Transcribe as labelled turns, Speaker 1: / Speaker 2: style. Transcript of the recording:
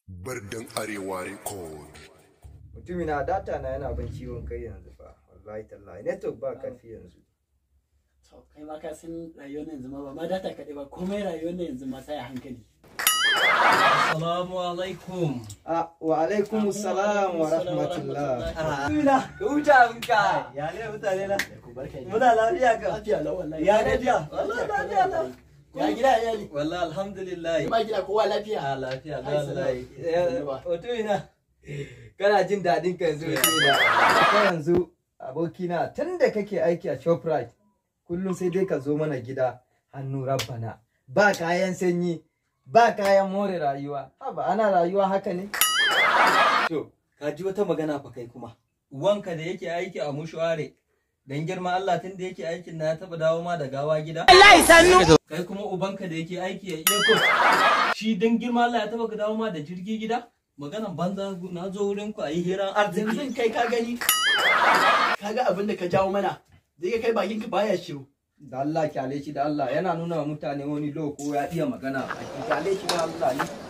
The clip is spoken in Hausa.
Speaker 1: Birnin Arewa Record.
Speaker 2: mutumi na data na yana ban ciwon kai yanzu fa wallahi tallahi network ba karfi yanzu
Speaker 3: To, kai ma ka san rayuwar yanzu ma ba ma data kaɗai ba komai rayuwar yanzu ma sai a hankali.
Speaker 4: Assalamu alaikum.
Speaker 2: ah wa alaikum salam wa rahmatullah
Speaker 4: Amina, ka huta abinka. Ya ne mutane na? Muna lafiya ka?
Speaker 3: Lafiya lau wallahi.
Speaker 4: Ya gajiya? Wallahi lafiya lau.
Speaker 3: Ya gida ya iyali.
Speaker 4: Wallahi alhamdulillah.
Speaker 3: Ma gida kowa lafiya.
Speaker 4: Ah, lafiya
Speaker 3: Ai,
Speaker 4: wallahi.
Speaker 3: sannu.
Speaker 2: mutumina kana jin daɗin ka yanzu mutumina ka yanzu abokina tun da kake aiki a shoprite kullum sai dai ka zo mana gida hannu rabbana ba kayan sanyi ba kayan more rayuwa haba ana rayuwa haka ne
Speaker 4: To, ka ji wata magana fa kai kuma. Uwanka da yake aiki a mushuware. Dan girma Allah tun da yake aikin na ya taba dawo ma da gawa gida. Kai kuma ubanka da yake aiki a airport. Shi dan girma Allah ya taba ka dawo ma da jirgi gida. Maganan banza na zo wurin ku a yi hiran arziki.
Speaker 3: Yanzu kai ka gani. Ka ga abin da ka jawo mana. Zai kai bakin ka baya shiru.
Speaker 2: da Allah kyale shi da Allah yana nuna wa mutane wani loko ya iya magana a baki kyale shi da Allah ne